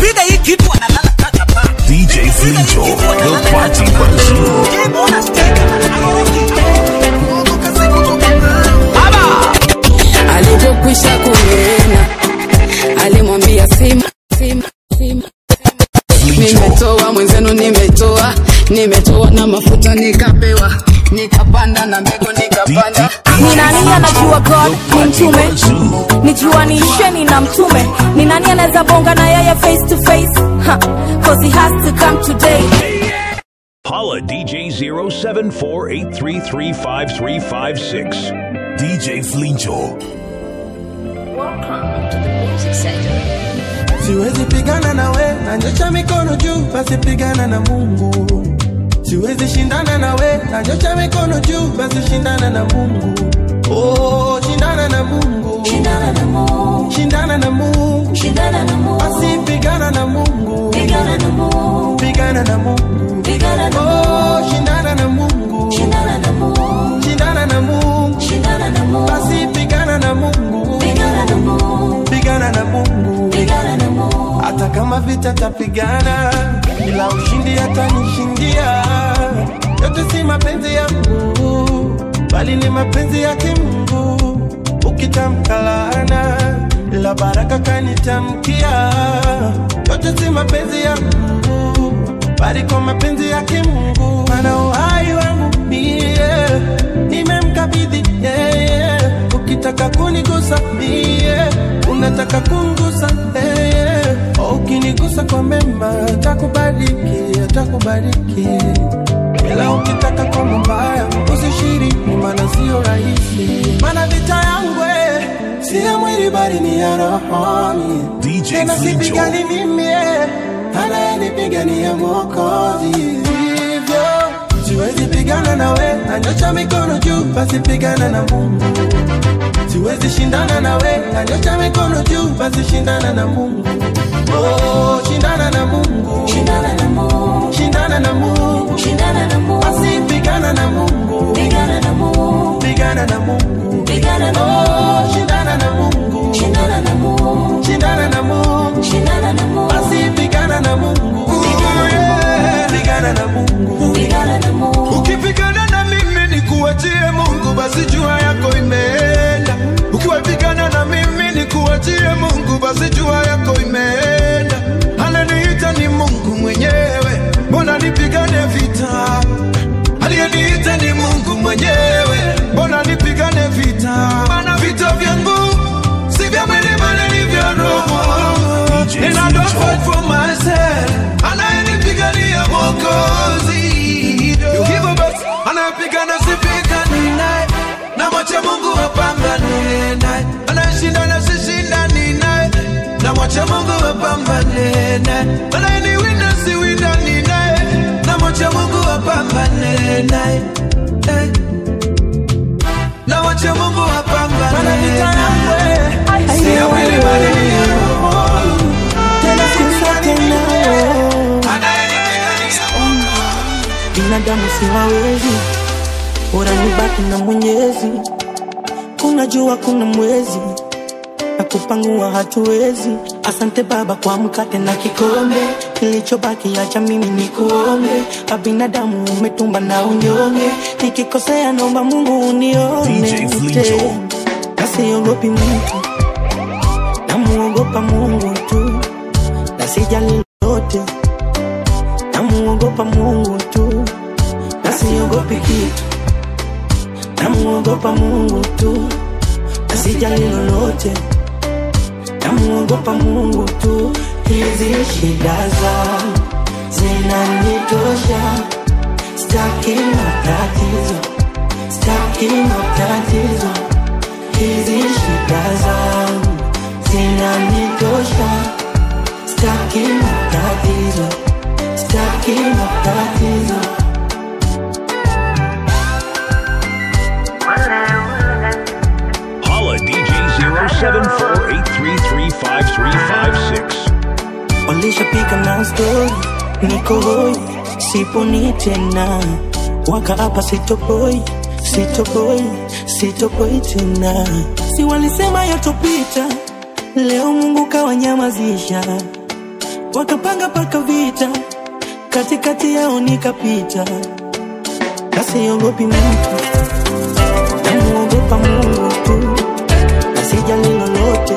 ukipiga hii kitu analala kaka pa DJ Flincho, the party bazoo. alivyokwisha kunena alimwambia sima sima sima nimetoa mwenzenu nimetoa nimetoa na mafuta nikapewa nikapanda na mbegu nikapanda ni nani anajua god ni mtume nijuanisheni na mtume ni nani anaweza bonga na yeye face to face ha, cause he has to come today Holla DJ 0748335356. DJ Flincho. siwezi pigana nawe nanyosha mikono juu basi pigana na mungu siwezi shindana nawe nanyosha mikono juu basi shindana na mungu oh, shindana na mungu shindana na mungu shindana na mungu shindana na mungu basi pigana na mungu pigana na mungu pigana na mungu pigana na oh, shindana na mungu shindana na mungu shindana na mungu shindana na mungu basi pigana na mungu pigana na mungu pigana na mungu pigana na mungu hata kama vita tapigana ila ushindi hatanishindia yote si mapenzi ya mungu bali ni mapenzi yake mungu ukitamka laana ila baraka kanitamkia yote si mapenzi ya mungu bali kwa mapenzi yake mungu mana uhai wangu mie nimemkabidhi yeye ukitaka kunigusa mie unataka kungusa yeye ukinigusa kwa mema takubariki takubariki ila ukitaka kwa mabaya usishiriki maana sio rahisi mana vita yangu eh, si ya mwili bali ni ya rohoni DJ tena Flincho. sipigani mimi eh, anayenipigania mwokozi hivyo siwezi pigana nawe nanyosha mikono juu basi pigana na mungu siwezi shindana nawe nanyosha mikono juu basi shindana na mungu oh, shindana na mungu shindana na mungu shindana na mungu shindana na mungu basi pigana na mungu pigana na mungu pigana na mungu pigana na oh, shindana na mungu shindana na mungu shindana na mungu shindana na mungu basi pigana na mungu pigana na mungu pigana na mungu ukipigana na mimi nikuachie mungu basi jua yako imeenda ukiwapigana na mimi nikuachie mungu basi jua yako imeenda ananiita ni mungu mwenyewe mbona nipigane vita aliyeniita ni mungu mwenyewe mbona nipigane vita mana vita vyangu si vya mwili bali ni vya roho DJ And I don't Flincho. fight for myself anayenipigania mwokozi hivyo basi anayepigana sipigani naye na mwache mungu apambane naye anayeshindana sishindani naye na mwache mungu apambane naye anayeniwinda siwindani naye na mwache mungu apambane naye Eh. na mwache mungu mana apambane vita yangu naye eh, si ya mwili bali ni ya roho tena sifuate nawe binadamu siwawezi, bora nibaki na Mwenyezi. Kuna jua, kuna mwezi na kupangua hatuwezi. Asante Baba kwa mkate na kikombe, kilichobaki acha mimi ni kuombe. Abinadamu umetumba na unyonge, nikikosea naomba Mungu unione DJ Flincho. na siogopi mtu, namuogopa Mungu tu, na sijali lolote, namuogopa Mungu tu, na siogopi kitu, namuogopa Mungu tu, na sijali lolote, namuogopa Mungu tu. Hizi shida zangu zinanitosha, staki matatizo, staki matatizo hizi shida zangu zinanitosha, staki matatizo, staki matatizo. Holla DJ 0748335356. Walishapika na stori, niko hoi, siponi tena, waka hapa sitoboi, sitoboi, sitoboi tena. Si walisema yatopita, leo Mungu kawanyamazisha wakapanga paka vita, katikati yao nikapita, nasiogopi mtu, namuogopa Mungu tu, nasijali lolote.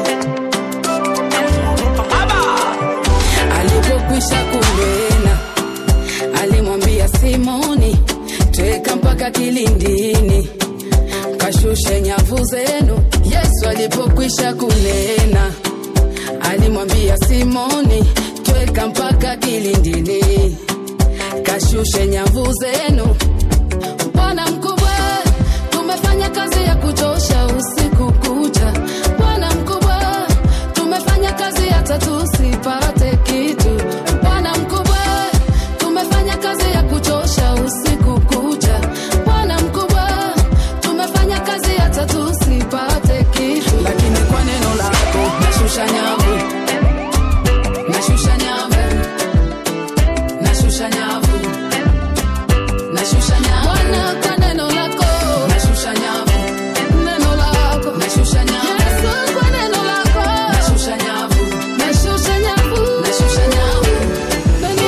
alipokwisha kunena alimwambia simoni tweka mpaka kilindini kashushe nyavu zenu yesu alipokwisha kunena alimwambia simoni tweka mpaka kilindini kashushe nyavu zenu bwana mkubwa tumefanya kazi ya kuchosha usiku kucha bwana mkubwa tumefanya kazi hata tusipate kitu bwana mkubwa tumefanya kazi ya kuchosha usiku kucha bwana mkubwa tumefanya kazi hata tusipate kitu lakini kwa neno lako nashusha nyavu nashusha nyavu nashusha nyavu nashusha nyavu Bwana kwa neno lako nashusha nyavu neno lako nashusha nyavu Yesu kwa neno lako nashusha nyavu nashusha nyavu nashusha nyavu neno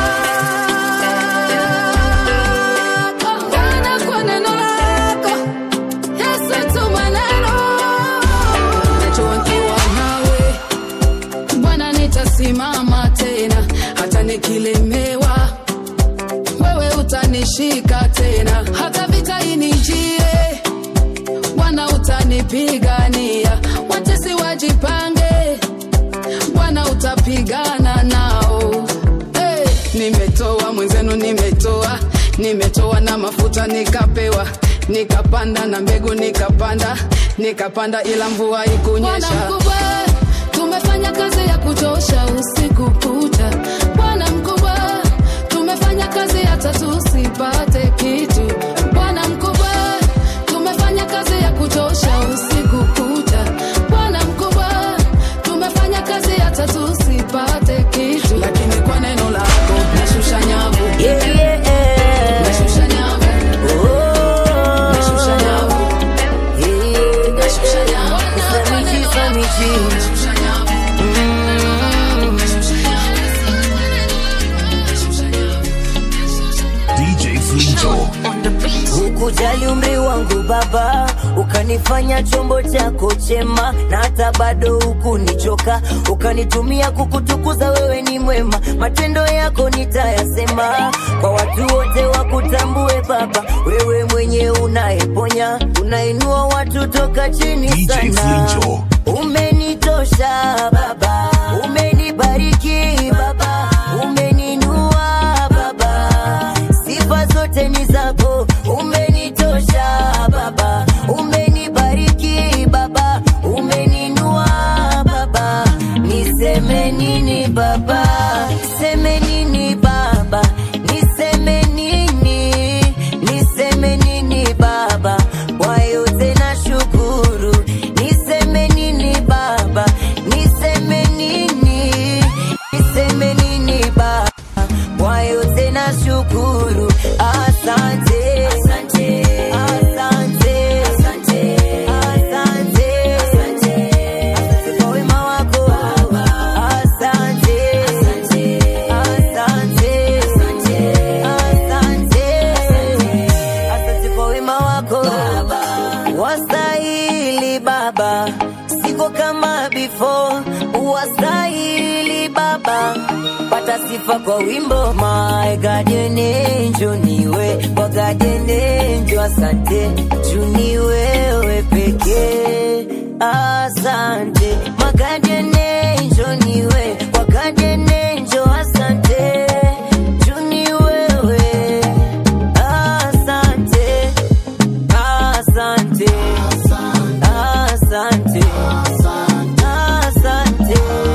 lako Bwana kwa neno lako Yesu tuma neno najua nikiwa nawe Bwana nitasimama tena hata nikilemewa wewe utanishika tena hata vita inijie bwana utanipigania watesi wajipange bwana utapigana nao hey, nimetoa mwenzenu nimetoa nimetoa na mafuta nikapewa nikapanda na mbegu nikapanda nikapanda ila mvua ikunyesha tumefanya kazi ya kuchosha usiku kucha bwana mkubwa tumefanya kazi hata tusipate kitu bwana mkubwa tumefanya kazi ya kuchosha usiku kucha bwana mkubwa tumefanya kazi hata tusipate kitu lakini kwa neno lako nashusha nyavu Yeah, yeah. nashusha nyavu Oh. nashusha nyavu Yeah. nashusha nyavu Samichi, samichi. nashusha nyavu nashusha nyavu DJ Flinto. Hukujali umri wangu baba, ukanifanya chombo chako chema, na hata bado hukunichoka, ukanitumia kukutukuza. Wewe ni mwema, matendo yako nitayasema kwa watu wote wakutambue Baba. Wewe mwenye unayeponya, unainua watu toka chini DJ sana. Flinto. Umenitosha Baba, umenibariki Baba, umeninua Baba, sifa zote ni zako. Umenitosha Baba, umenibariki Baba, umeninua Baba, niseme nini Baba, niseme nini Baba, niseme nini, niseme nini Baba, kwa yote na shukuru, niseme nini Baba, niseme nini, niseme nini Baba, kwa yote na shukuru, asante, asante, asante, asante, asante, asante kwa wema wako Baba, asante, asante, asante, asante, asante kwa wema wako Baba, wastahili Baba, siko kama before, wastahili Baba, pata sifa kwa wimbo my guardian angel niwe kwa guardian angel, asante juu ni wewe pekee, asante my guardian angel niwe kwa guardian angel, asante juu ni wewe, asante asante asante asante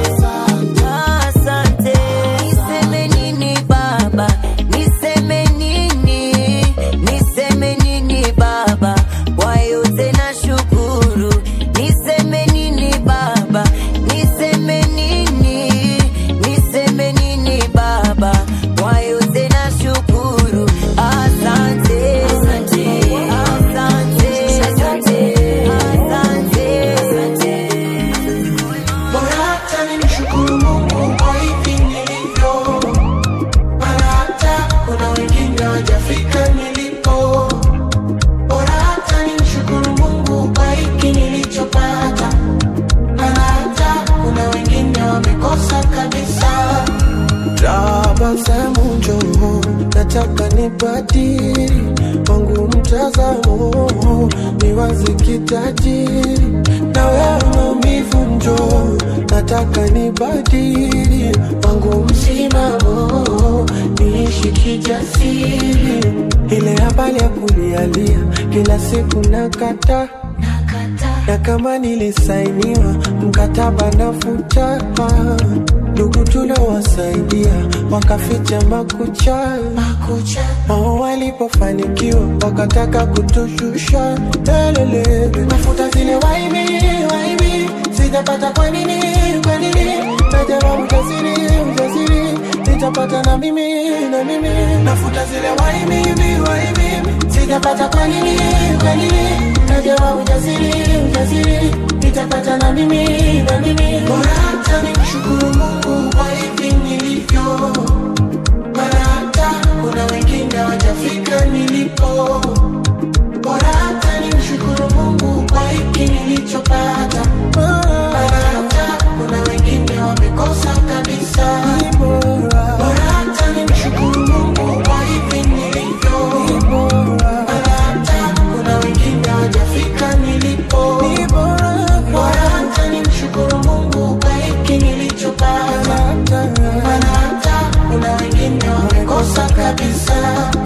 asante niseme nini baba niseme nini niseme nini baba kwa yote na shukuru niseme nini baba niseme tabasamu njoo, nataka nibadili wangu mtazamo, niwaze kitajiri na wewe maumivu njoo, nataka nibadili wangu msimamo, niishi kijasiri, ile habari ya kulialia kila siku nakata na kama nilisainiwa mkataba nafuta ndugu tuliowasaidia wakaficha makucha wao walipofanikiwa wakataka kutushusha lelele nafuta zile waibi waibi sijapata kwa nini kwa nini najama ujasiri ujasiri nitapata na mimi na mimi nafuta zile waibi waibi sijapata kwa nini kwa nini najama ujasiri ujasiri nitapata na mimi na mimi bora hata nimshukuru Mungu kwa hivi nilivyo mara hata kuna wengine wajafika nilipo bora hata nimshukuru Mungu kwa hiki nilichopata mara hata kuna wengine wamekosa kabisa bora hata nimshukuru Mungu kwa hivi nilivyo mara hata kuna wengine wajafika nilipo bora hata nimshukuru Mungu kwa hiki nilichopata mara hata kuna wengine wamekosa kabisa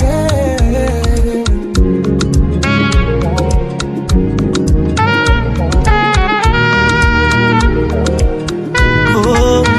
Oh,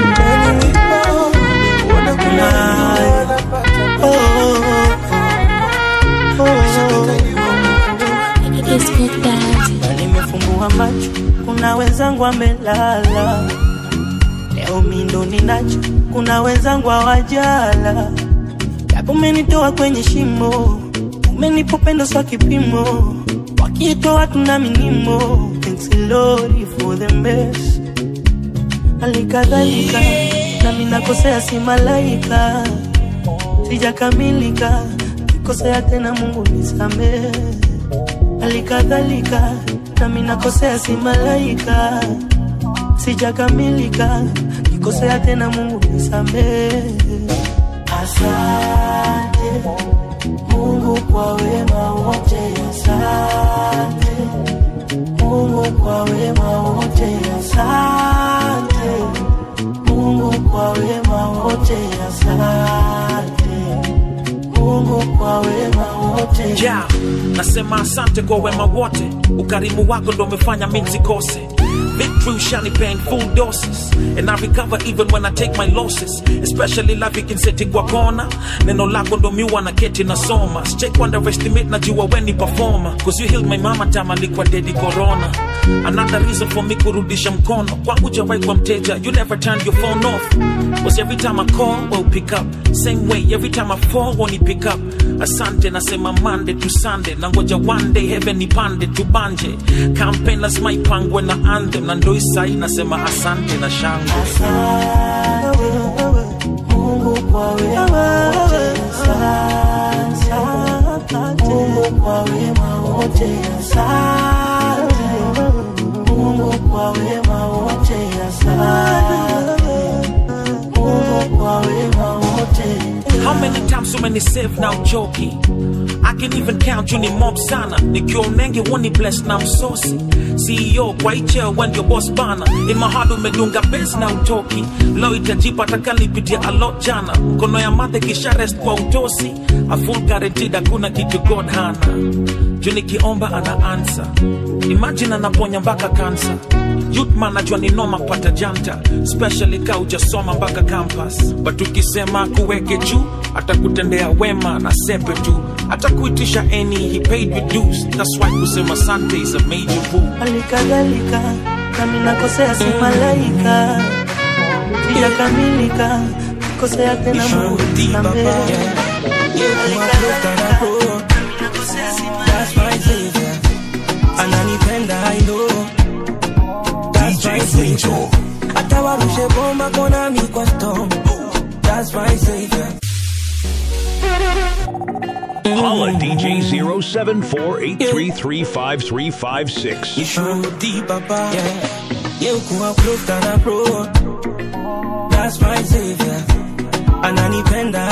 na nimefumbua macho, kuna wenzangu amelala leo, mindo ninacho, kuna wenzangu hawajala, japo umenitoa kwenye shimo, umenipa upendo swa kipimo, wakiitwa watu na minimo, thanks Lord for the best. Halikadhalika nami nakosea, si malaika, sijakamilika, kikosea tena, Mungu nisamehe halikadhalika nami nakosea, si malaika, sijakamilika, nikosea tena, Mungu nisamehe. Asante Mungu kwa wema wote, asante Mungu kwa wema wote, asante Mungu kwa wema wote, asante Mungu kwa wema wote. yeah. nasema asante kwa wema wote ukarimu wako ndo umefanya mi nsikose victory ushanipea in full doses and i recover even when i take my losses especially life ikinseti kwa kona neno lako ndo miwa na keti nasoma check underestimate najua weni performer cause you healed my mama time alikuwa dedi corona another reason for me kurudisha mkono kwangu jawai kwa mteja you never turned your phone off cause every time i call well pick up same way every time i fall won't you pick up asante nasema monday to sunday na ngoja one day heaven nipande tubanje campaign lazima ipangwe na anthem na ndo isai nasema asante na shangwe Mungu kwa wema wote, asante. Mungu kwa wema wote, asante. Mungu kwa wema wote, asante. Mungu kwa wema wote. How many times umenisave na uchoki I can even count you ni mob sana nikiwa unenge woni bless na msosi CEO kwa icheo when your boss bana in my heart umedunga base na utoki leo itajipa takalipitia a lot jana mkono ya madhe kisha rest kwa utosi a full guaranteed hakuna kitu God hana juu nikiomba ana answer imagine anaponya mpaka kansa youth man najua ni noma kupata janta especially ka ujasoma mpaka campus but ukisema kuweke juu atakutendea wema na sepe tu atakuitisha any he paid with dues that's why kusema sante is a major move halikadhalika nami nakosea, si malaika, sijakamilika, kosea tena, Mungu nisamehe. Halikadhalika, nami nakosea, si That's my savior. Ananipenda I know. That's DJ my savior. Flinjo. Hata warushe bomba kona mi kwa storm. That's my savior. Holla DJ 0748335356. Nishuhudi baba. Yeah. You kuwa close than a pro. That's my savior. Ananipenda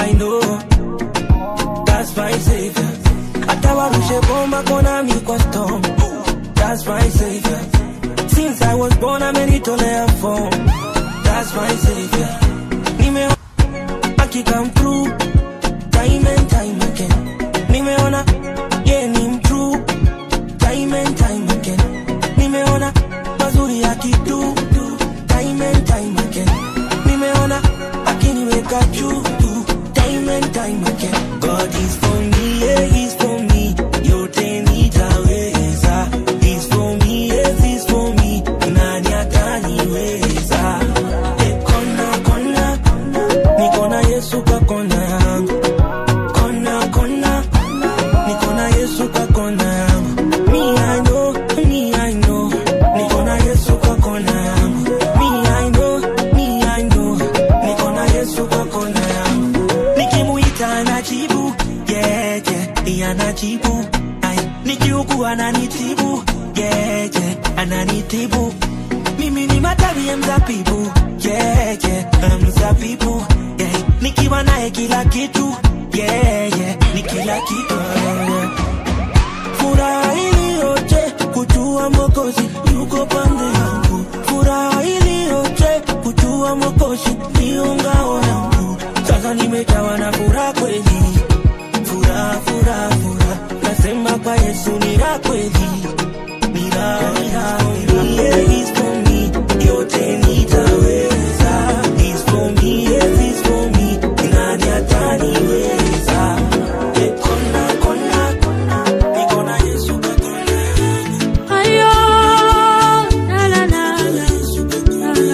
I know that's my savior. Hata warushe bomba kona mi kwa storm, that's my savior. Since I was born amenitolea form, that's my savior. Nime aki come through time and time again. Nimeona yeah ni mtrue time and time again. Nimeona mazuri akidu time and time again. Nimeona akiniweka juu time and time again. God is for me, yeah, he's for me. Yote nitaweza. He's for me, yes, he's for me. Nani ataniweza? Eh, kona, kona, niko na Yesu kwa kona yangu. Kona, kona, niko na Yesu kwa kona yangu. Me, I know, me, I know. Niko na Yesu kwa kona yangu. Me, I know, me, I know. Niko na Yesu kwa kona yangu. Nikimuita anajibu, yeah, yeah, anajibu. Ai, nikiugua ananitibu, yeah, yeah, ananitibu. Mimi ni matawi ya mzabibu, yeah, yeah, mzabibu, yeah. Nikiwa naye kila kitu, yeah, yeah, ni kila kitu, yeah. Furaha iliyoje kujua Mwokozi yuko pande yangu, furaha iliyoje kujua Mwokozi ndio ngao yangu. Sasa nimejawa na furaha kweli, furaha, furaha, furaha. Nasema kwa Yesu ni la kweli, ni la, ni la, ni la. Yeah, he's for me, yote nitaweza. He's for me, yes, he's for me. Nani ataniweza? Eh, kona, kona, kona. Niko na Yesu kwa kona yangu. Ayo, la la la la, la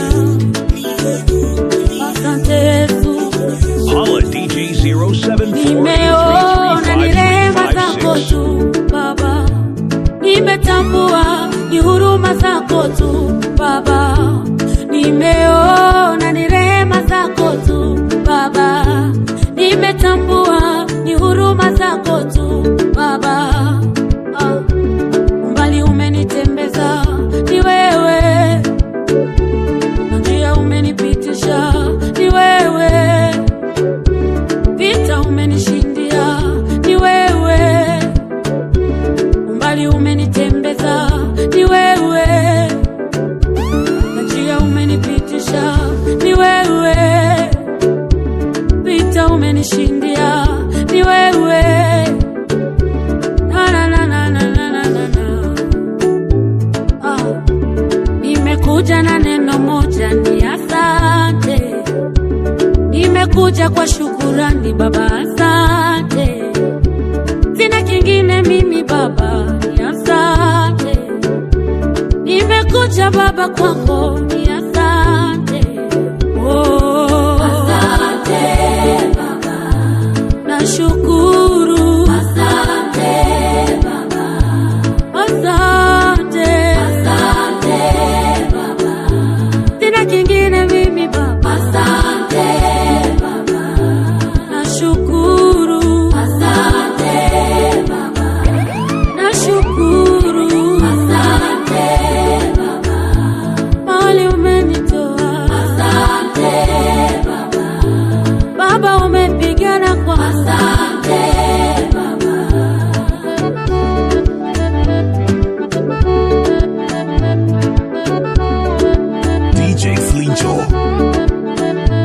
la. Asante Yesu, Holla DJ 0740 nimeona ni rehema zako tu Baba, nimetambua ni huruma zako tu Baba, nimeona ni rehema zako tu Baba, nimetambua ni huruma zako tu Baba. Ah umbali umenitembeza ni wewe, na njia umenipitisha ni wewe, vita umenishindia ni wewe, umbali umenitembeza ni wewe, na njia umenipitisha ni wewe, vita umenishindia ni wewe. Na, na, na, na, na, na, na, na, na. Ah, nimekuja na neno moja ni asante, nimekuja kwa shukurani Baba, asante. Sina kingine mimi Baba, ni asante. Nimekuja Baba kwako, ni asante. Oh, asante Baba, nashukuru. Asante Baba. Asante. Asante Baba. Sina kingine mimi Baba. Asante Baba. Nashukuru. Asante Baba. Nashukuru. Asante Baba. Mahali umenitoa. Asante Baba. Baba umepigana kwa. Asante Baba. DJ Flincho.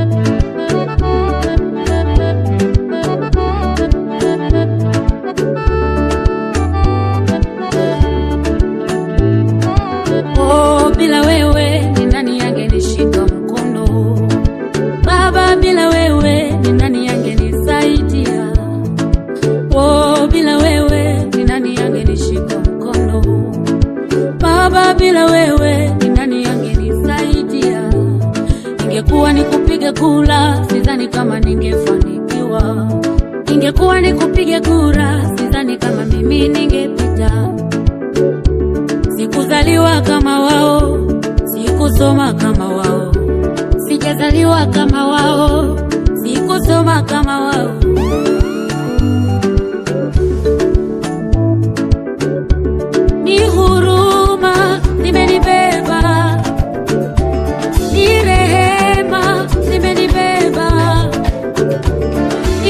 Oh, bila wewe ni nani angenishika mkono? Baba, bila wewe ni nani angenisaidia? Oh, bila wewe ni nani angenishika mkono? Baba, bila wewe ni nani angenisaidia? Ingekuwa ni kupiga kura, sidhani kama ningefanikiwa. Ingekuwa ni kupiga kura, sidhani kama mimi ningepita. Sikuzaliwa kama wao, sikusoma kama wao, sijazaliwa kama wao, sikusoma kama wao. Ni huruma zimenibeba, ni rehema zimenibeba,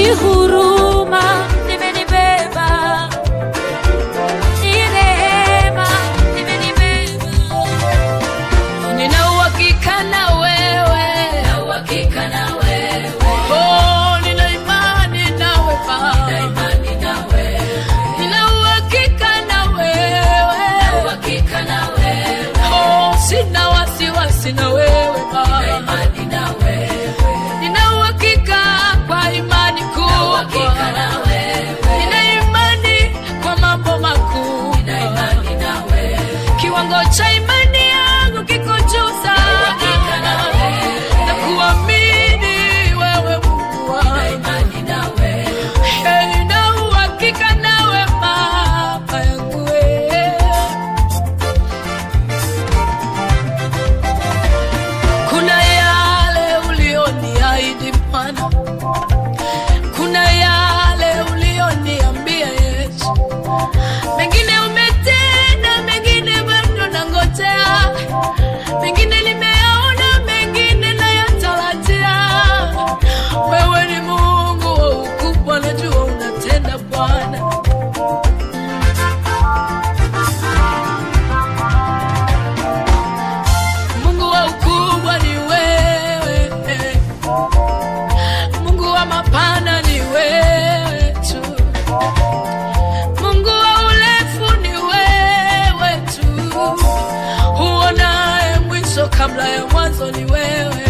kabla ya mwanzo ni wewe.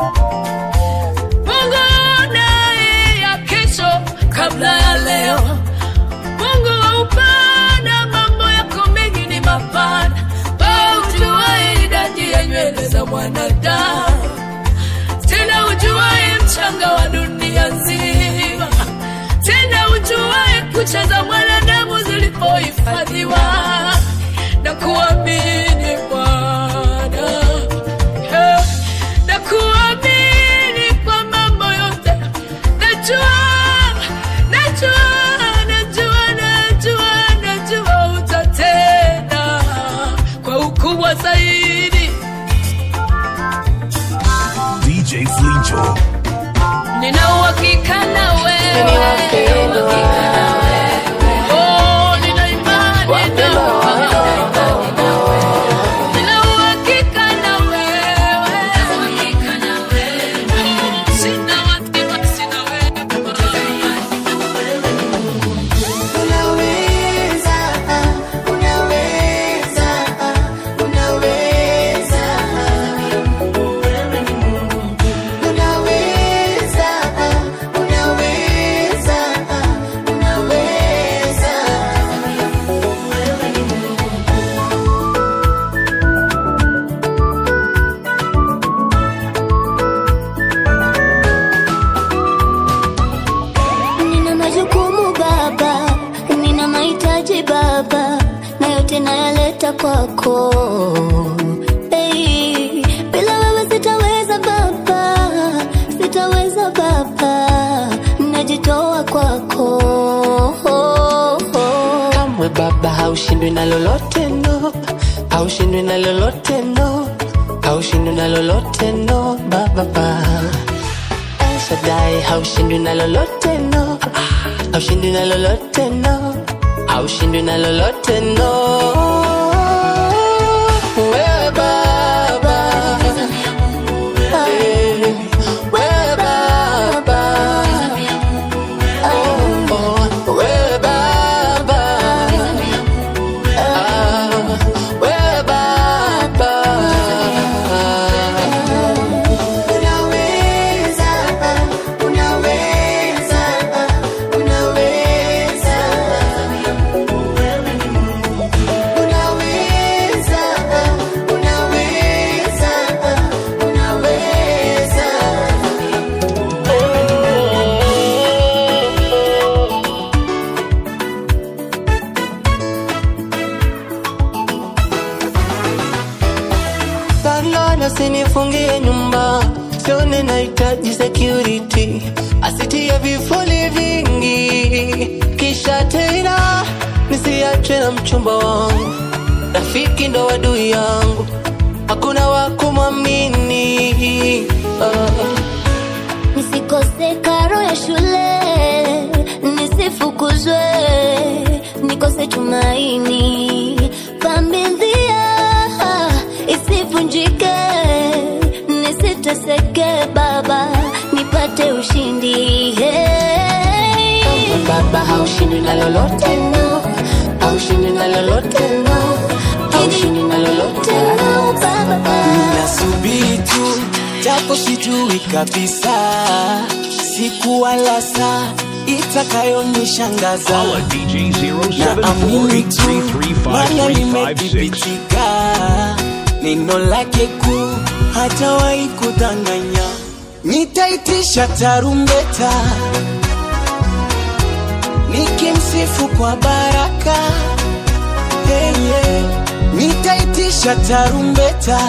Mungu naye ya kesho kabla ya leo. Mungu wa upana, mambo yako mengi ni mapana. Wewe ujuaye idadi ya nywele za mwanadamu, tena ujuaye mchanga wa dunia nzima, tena ujuaye kucha za mwanadamu zilipohifadhiwa na kuamini Bwana yeah. na kuamini kwa mambo yote. Najua, najua, najua, najua, najua utatenda kwa ukubwa zaidi. DJ Flincho. Nina uhakika na wewe, Oh, nina imani na wewe. Nina uhakika na wewe. Sina wasiwasi sina wewe. Unaweza, unaweza, unaweza. Unaweza, unaweza, unaweza. Nina majukumu baba, nina mahitaji baba, na yote nayaleta kwako. Hey, bila wewe sitaweza baba, sitaweza baba, najitoa kwako. kamwe baba haushindwi na lolote no haushindwi na lolote no haushindwi na lolote no baba El Shaddai haushindwi na lolote no haushindwi na lolote no haushindwi na lolote no wewe baba Eh, wewe baba Oh, oh, wewe baba Ah, wewe baba Unaweza, unaweza, unaweza. Unaweza, unaweza, unaweza. Landlord asinifungie nyumba, sione nahitaji security, asitie vifuli vingi, kisha tena nisiachwe na mchumba wangu, rafiki ndo adui yangu, hakuna wa kumwamini ah. Nisikose karo ya shule, nisifukuzwe, nikose tumaini, familia isivunjike, nisiteseke baba, nipate ushindi hey. Kamwe baba haushindwi na lolote no, haushindwi na lolote no, haushindwi na lolote no, baba. nasubiri tu japo sijui kabisa siku wala saa itakayonishangaza Follow DJ na amini tu maana 0743353356. limethibitika neno lake kuu hatawahi kudanganya nitaitisha tarumbeta nikimsifu kwa baraka hey, yeah. nitaitisha tarumbeta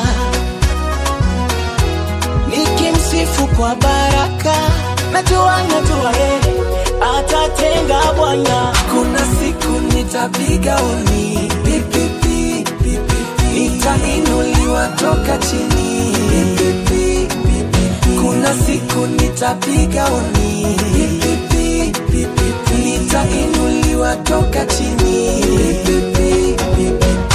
nikimsifu kwa baraka najua najua yeye atatenga bwana kuna siku nitapiga oni pipipi nitainuliwa toka chini pipipi kuna siku nitapiga oni pipipi nitainuliwa toka chini pipipi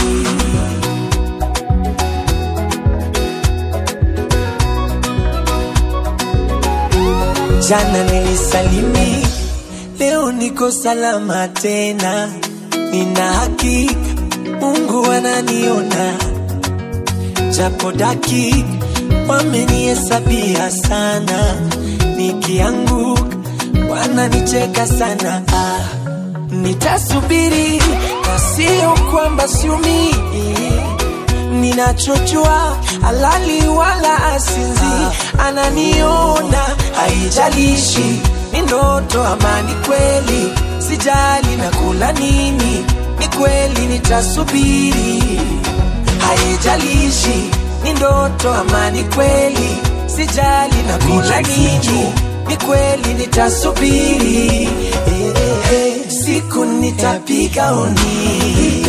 Jana nilisalimi, leo niko salama tena, nina hakika Mungu ananiona. japo daki wamenihesabia sana, nikianguka wananicheka sana. Ah, nitasubiri na sio kwamba siumii ninachojua halali wala asinzi ananiona haijalishi ni ndoto ama ni kweli sijali na kula nini ni kweli nitasubiri haijalishi ni ndoto ama ni kweli sijali na kula nini ni kweli nitasubiri eh, eh, eh, siku nitapiga oni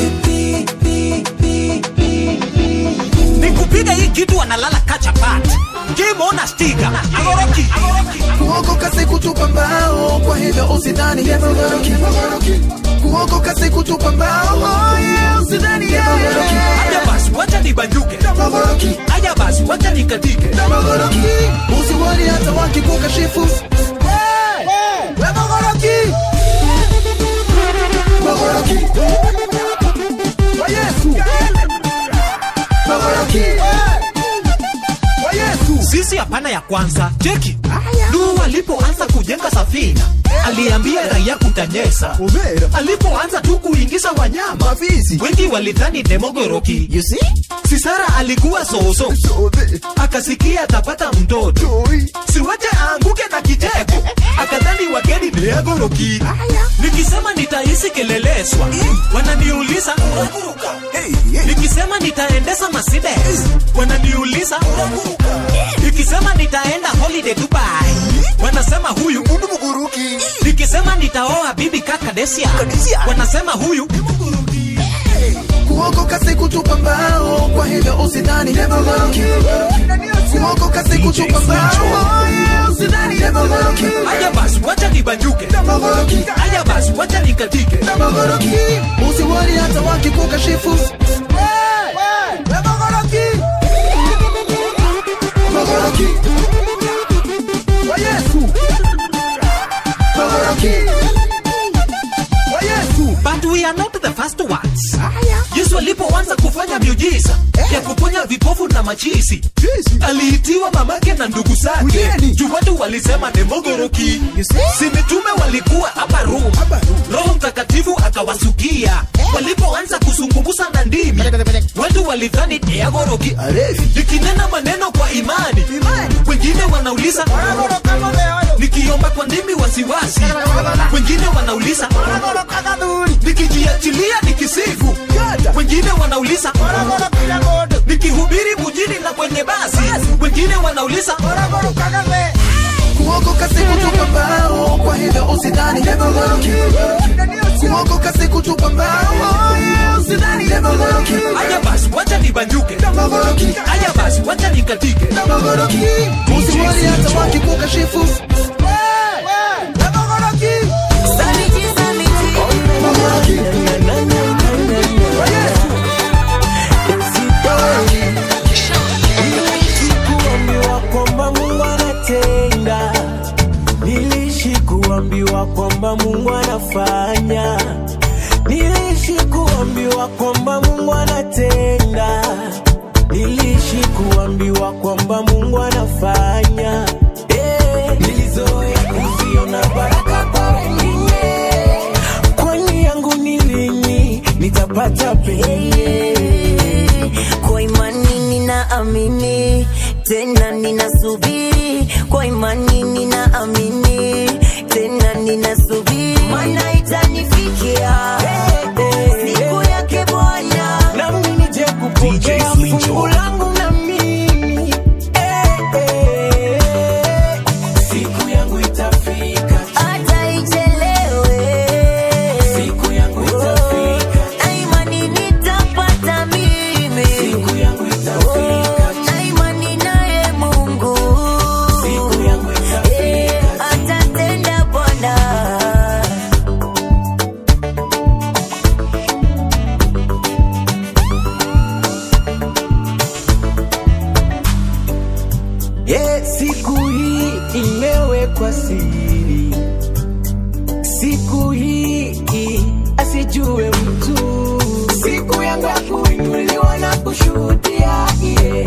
nikupiga hii kitu analala kachapat kimona stiga agoroki kuokoka si kutupa mbao kwa hivyo usidhani yemogoroki kuokoka si kutupa mbao oh yeah, usidhani yemogoroki haya basi wacha nibanduke haya basi wacha nikatike Yemogoroki usiwali hata wakikukashifu Yemogoroki Mogoroki Kwa Yesu Mogoroki Kwa Yesu sisi hapana ya kwanza cheki Nuhu alipoanza kujenga safina aliambia raia kutanyesa alipoanza tu kuingiza wanyama wengi walidhani demogoroki sisara alikuwa soso akasikia atapata mtoto siwache aanguke na kicheko akadhani wageni neagoroki nikisema nitahisi keleleswa wananiuliza nikisema nitaendesa Mercedes wananiuliza nikisema nitaenda holiday Dubai wanasema huyu muguruki nikisema nitaoa bibi kaka Desia wanasema huyu kuokoka si kutupa mbao kwa hivyo usidhani yemogoroki kuokoka si kutupa mbao oh yeah, usidhani yemogoroki haya basi wacha nibanjuke haya basi wacha nikatike Yemogoroki usiwali hata wakikukashifu Yemogoroki Mogoroki Kwa Yesu Mogoroki Kwa Yesu but we are not the first ones yesu alipoanza kufanya miujiza ya kuponya vipofu na machisi aliitiwa mamake na ndugu zake juu watu walisema demogoroki si mitume walikuwa hapa rum roho mtakatifu akawasukia walipoanza kuzungumza na ndimi watu walidhani deagoroki nikinena maneno kwa imani wengine wanauliza nikiomba kwa ndimi wasiwasi wengine wanauliza nikijiachilia nikisifu wengine wanauliza nikihubiri mujini na kwenye basi wengine wanauliza kuokoka si kutupa mbao kwa hivyo usidhani yemogoroki kuokoka si kutupa mbao oh yeah, usidhani yemogoroki haya basi wacha nibanjuke haya basi wacha nikatike Yemogoroki usiwali hata wakikukashifu Yemogoroki Mogoroki Kwa Yesu kuambiwa kwamba Mungu anatenda, niliishi kuambiwa kwamba Mungu anafanya, niliishi kuambiwa kwamba Mungu anatenda, niliishi kuambiwa kwamba Mungu anafanya. Eh, nilizoea kuziona baraka kwa wengine, kwani yangu ni lini nitapata penye kwa imani ninaamini tena ninasubiri kwa imani ninaamini tena ninasubiri mana itanifikia siku yake bwana nami nije kupokea fungu langu na mimi Eh, eh, eh. siku yangu itafika hata ichelewe siku yangu itafika na imani nitapata mimi siku yangu itafika na imani naye mungu siku yangu Eh, itafika atatenda bwana Yeah, siku hii imewekwa siri, siku hii asijue mtu, siku yangu ya kuinuliwa na kushuhudia yeah.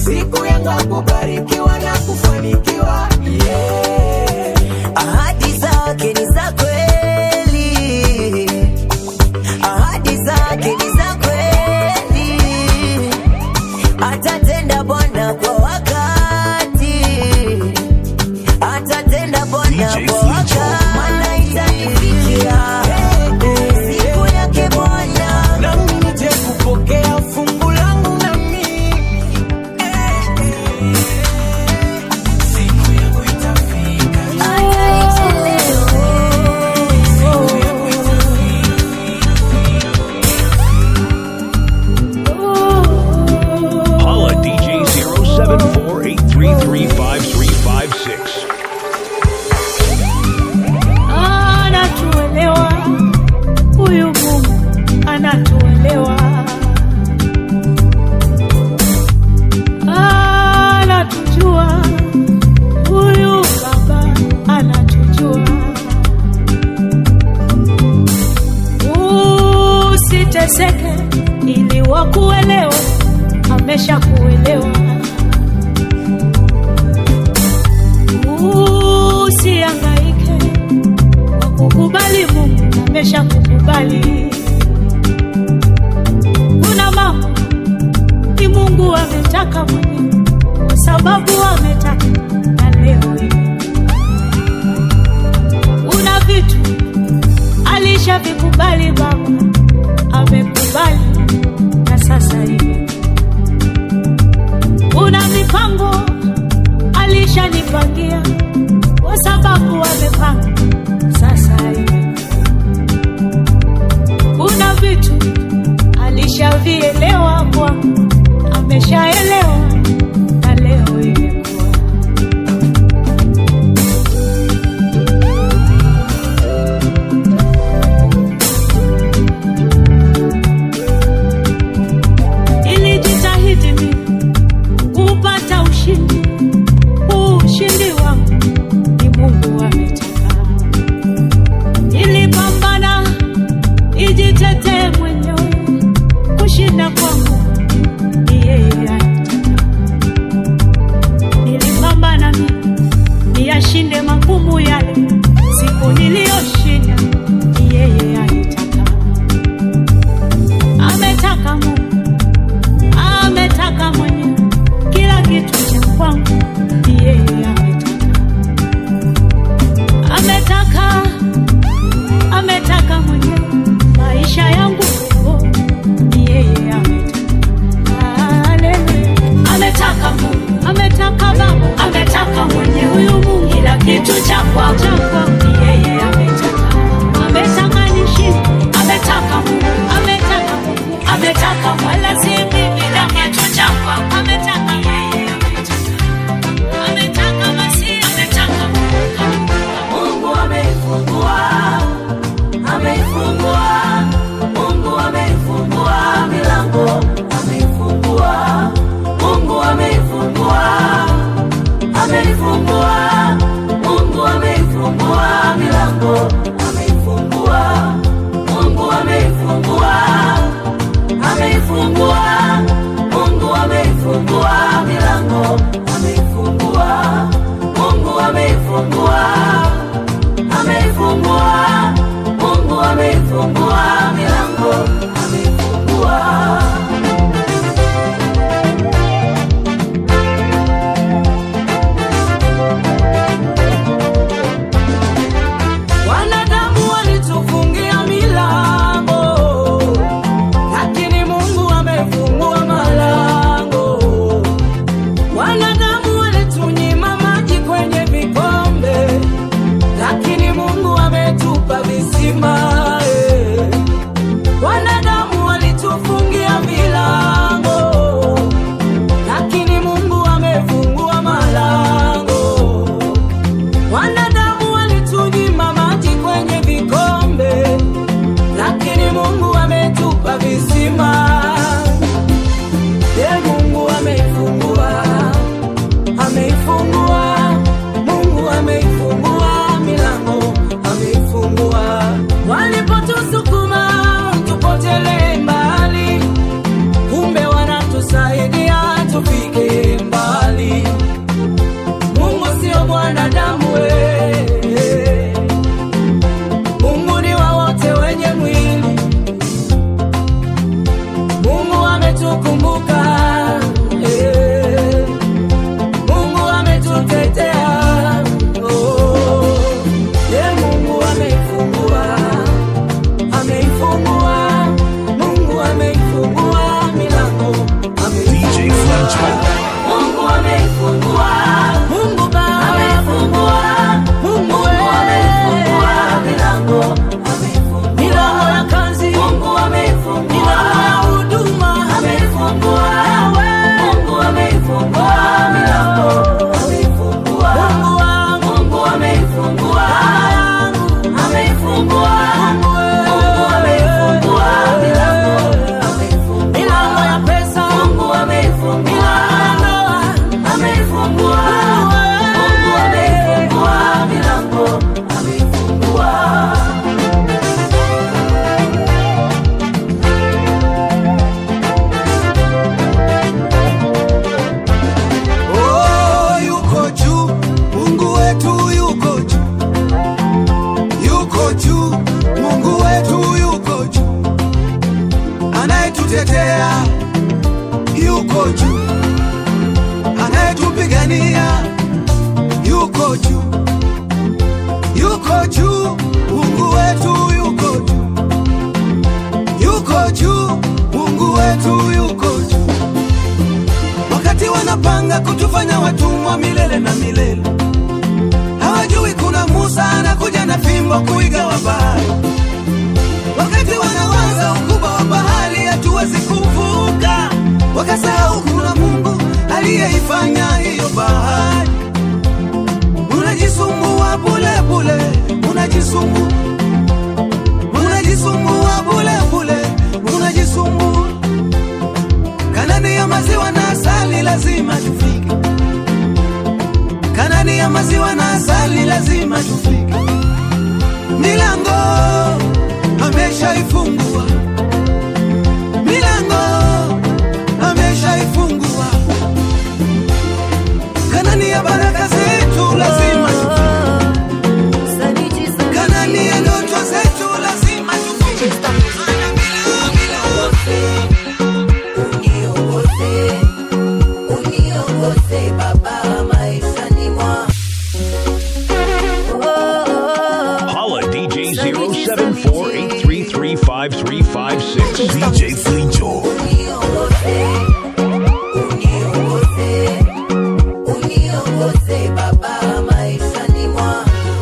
siku yangu ya kubarikiwa na kufanikiwa yeah. ahadi zake ni za kweli ahadi zake ni za kweli atatenda bwana kwa wakati atatenda bwana kwa wakati maana itanifikia siku yake bwana nami nije kupokea fungu langu nami siku yangu itafika Holla DJ 0748335356. anatuelewa huyu Mungu anatuelewa, anatujua huyu Baba anatujua. Usiteseke ili wakuelewe, amesha kuelewa. Usihangaike kukubali Mungu amesha kukubali. Kuna mambo ni Mungu ametaka mwenyewe, kwa sababu ametaka na leo hii. Kuna vitu alishavikubali Baba, amekubali na sasa hivi. Kuna mipango alishanipangia kwa sababu amepanga sasa hivi. Kuna vitu alishavielewa kwangu, ameshaelewa na leo imekuwa. Nilijitahidi mimi kupata ushindi, huu ushindi wangu ni Mungu ametaka. Nilipambana ijitetee mwenyewe, kushinda kwangu ni yeye anataka. Nilipambana mimi niyashinde magumu yale, siku niliyoshinda ni yeye anataka. Ametaka Mungu, ametaka mwenyewe, kila kitu cha kwangu ni yeye ametaka ametaka ametaka mwenyewe maisha yangu leo ni yeye ametaka Haleluya. ametaka Mungu ametaka Baba ametaka mwenyewe huyu Mungu kila kitu cha kwangu ni yeye ametaka ametaka nishinde ametaka Mungu ametaka Mungu ametaka wala si mimi kila kitu cha kwangu ametaka yeye ametaka ametaka basi ametaka Mungu ameifungua, ameifungua, Mungu ameifungua milango, ameifungua, Mungu ameifungua, ameifungua, Mungu ameifungua milango, ameifungua, Mungu ameifungua, ameifungua, Mungu ameifungua milango, ameifungua, Mungu ameifungua ameifungua Mungu ameifungua milango ameifungua wanadamu walitufungia milango lakini mungu amefungua malango wanadamu binadamu we. Mungu ni wa wote wenye mwili. Mungu ametukumbuka eh. Mungu ametutetea oh. Ye Mungu ameifungua ameifungua Mungu ameifungua milango DJ Fletcher. Mungu ameifungua Mungu Baba ameifungua Mungu ameifungua milango milango ya kazi Mungu ameifungua milango ya huduma ameifungua Mungu ameifungua milango ameifungua Mungu wangu Mungu ameifungua ameifungua Mungu ameifungua milango milango ya pesa Mungu ameifungua ameifungua Mungu ameifungua milango ameifungua Oh, yuko juu, Mungu wetu yuko juu, yuko juu, Mungu wetu yuko juu, anayetutetea yuko juu, anayetupigania yuko juu, yuko juu, Mungu wetu yuko juu, yuko juu, Mungu wetu yuko juu wakati wanapanga kutufanya watumwa milele na milele hawajui kuna musa anakuja na fimbo kuigawa bahari wakati wanawaza ukubwa wa bahari hatuwezi kuvuka wakasahau kuna mungu aliyeifanya hiyo bahari unajisumbua bule bule unajisumbua unajisumbua bule bule unajisumbua Kanani ya maziwa na asali lazima tufike. Kanani ya maziwa na asali lazima tufike. Milango ameshaifungua, milango ameshaifungua. Kanani ya baraka zetu lazima tufike. Kanani ya ndoto zetu lazima tufike. Ana milango, milango. uniongoze uniongoze baba maishani mwa Holla DJ 0748335356. DJ Flincho. uniongoze uniongoze baba maishani mwa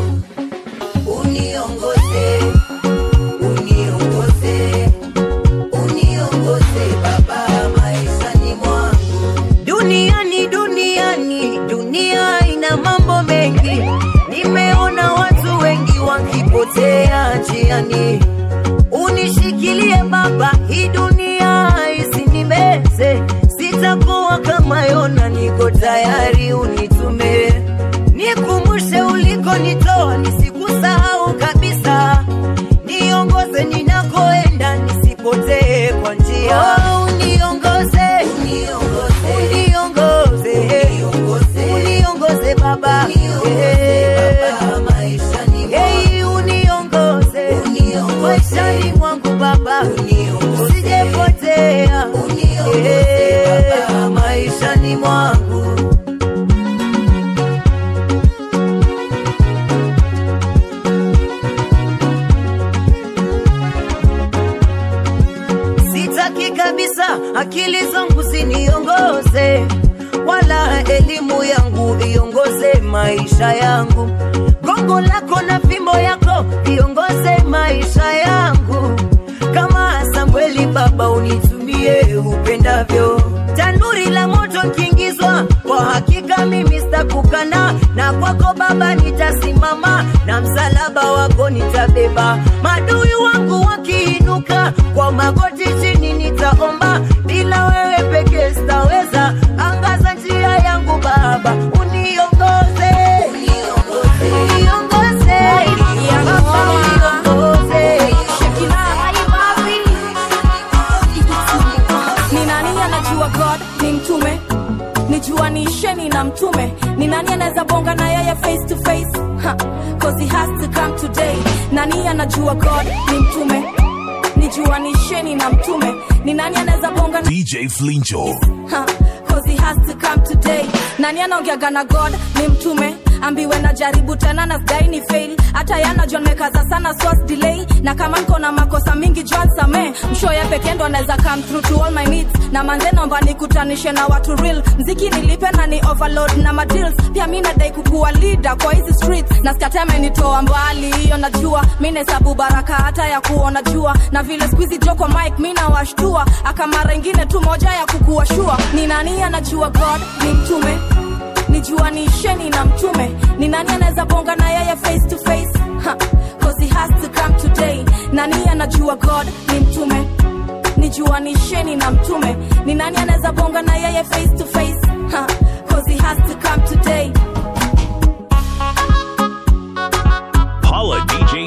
uniongoze uniongoze uniongoze baba maishani mwangu duniani duniani dunia ina mambo mengi nimeona watu wengi wakipotea njiani unishikilie baba hii dunia isinimeze sitakuwa kama yona niko tayari unitume nikumbushe ulikonitoa nisikusahau kabisa niongoze ninakoenda nisipotee kwa njia oh, uniongoze uniongoze uniongoze baba Hey, uniongoze maishani mwangu baba usijepotea Eh, maishani mwangu sitaki kabisa akili zangu ziniongoze wala elimu yangu iongoze maisha yangu gongo lako na fimbo yako iongoze maisha yangu kama Samweli baba unitumie upendavyo tanuri la moto kiingizwa kwa hakika mimi sitakukana na kwako baba nitasimama na msalaba wako nitabeba madui wangu wakiinuka kwa magoti chini nitaomba bila wewe peke sitaweza angaza njia yangu baba uniongoze uniongoze Baba, uniongoze ni nani anajua god ni mtume nijua niisheni na mtume ni nani anaweza bonga na yeye face to face to come today nani anajua god ni mtume nijua ni sheni na mtume ni nani anaweza bonga na DJ Flincho. Ha, cause he has to come today nani anaongeaga na god ni mtume ambiwe na jaribu tena na sidai ni fail hata yana john mekaza sana swas delay na kama niko na makosa mingi john same mshoye pekee ndo anaweza come through to all my needs na manze nomba nikutanishe na watu real mziki nilipe na ni overload na madeals pia mi nadai kukuwa leader kwa hizi streets na skateme nitoa mbali hiyo najua mi nahesabu baraka hata ya kuona jua na vile squeezy joko mike mi nawashtua akamara ingine tu moja ya kukuwa shua ni nani anajua god ni mtume nijua ni sheni na mtume ni nani anaweza bonga na yeye face to face ha, cause he has to come today nani anajua god ni mtume nijua ni sheni na mtume ni nani anaweza bonga na yeye face to face ha, cause he has to come today Holla DJ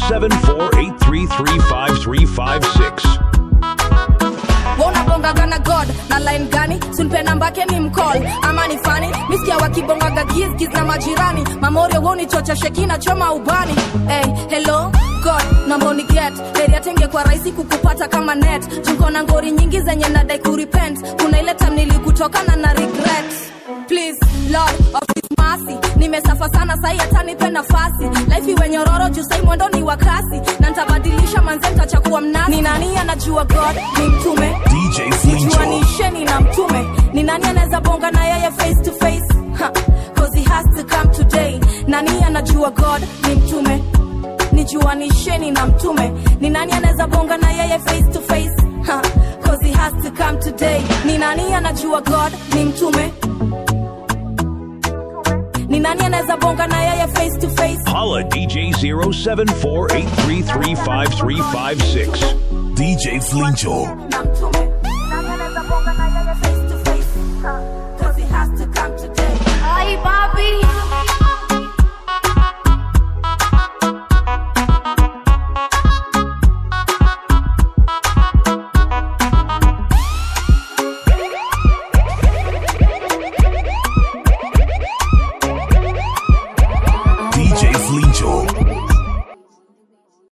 0748335356. wanabongaga na god na line gani sunpe nambake ni mcall ama ni fani misikia wakibongaga gizgiz na majirani mamorio wonichocha shekina choma ubani hey, hello god namboni get heri tenge kwa rahisi kukupata kama net junko na ngori nyingi zenye nadai kurepent kuna ile tam nilikutokana na regret please lord of his mercy nimesafa sana sai hata nipe nafasi life iwe nyororo juu sai mwendo ni wa kasi na ntabadilisha manze ntachakuwa mnasi ni nani anajua god ni mtume DJ nijua ni Flincho. sheni na mtume ni nani anaweza bonga na yeye face to face ha, cause he has to come today nani anajua god ni mtume nijua ni sheni na mtume ni nani anaweza bonga na yeye face to face ha, cause he has to come today ni nani anajua god ni mtume ni nani anaweza bonga na yeye face to face Holla DJ 0748335356. DJ Flincho. na mtume